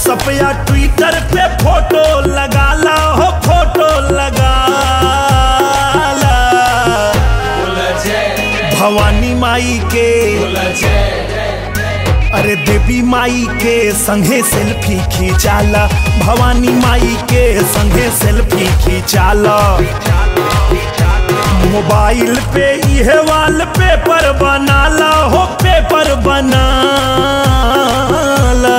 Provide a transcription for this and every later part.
WhatsApp या Twitter पे photo लगा ला हो फोटो लगा ला भवानी माई के अरे देवी माई के संगे सेल्फी खींचाला भवानी माई के संगे सेल्फी खींचाला मोबाइल पे इहे वाल पेपर बनाला हो पेपर बनाला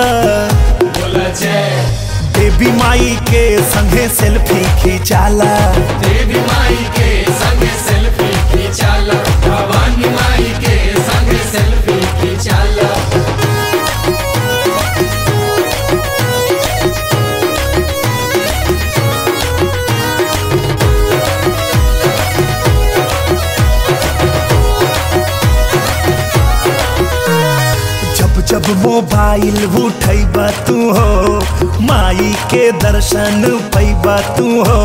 देवी माई के संगे सेल्फी खींचाला देवी माई के संग सेल्फी खींचाला भवानी माई के संग सेल्फी खींचाला जब जब मोबाइल उठैब तू हो माई के दर्शन पैब तू हो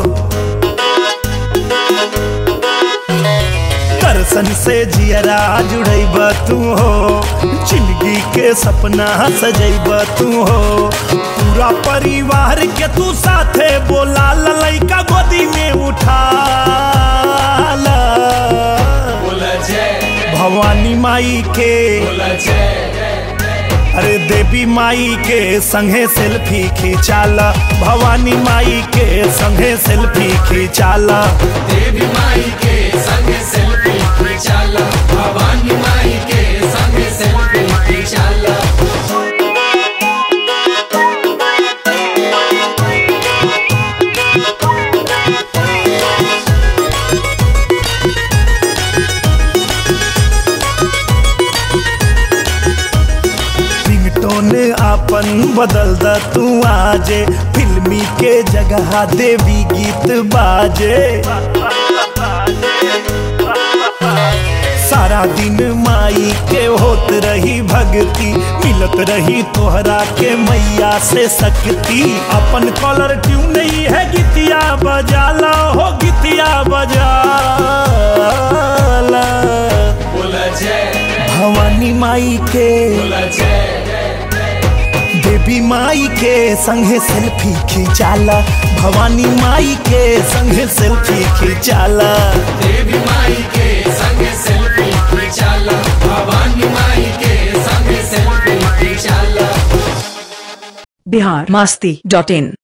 दर्शन से जियरा जुड़ैब तू हो जिंदगी के सपना सजैब तू हो पूरा परिवार के तू साथे बोला ललैका गोदी में उठा ला बोला जय भवानी माई के बोला जय अरे देवी माई के संगे सेल्फी खींचाला भवानी माई के संगे सेल्फी खींचाला देवी माई के संग सेल्फी खींचाला भवानी माई के संग सेल्फी खींचाला रिंगटोन आपन बदल द तू आजे फिल्मी के जगह देवी गीत बाजे सारा दिन माई के होत रही भक्ति मिलत रही तोहरा के मैया से शक्ति अपन कॉलर ट्यून नहीं है गीतिया बजाला हो गीतिया बजाला बोला जय भवानी माई के बोला जय देवी माई के संगे सेल्फी खींचाला भवानी माई के संगे सेल्फी खींचाला देवी माई के संग सेल्फी खींचाला भवानी माई के संग सेल्फी खींचाला बिहार मस्ती डॉट इन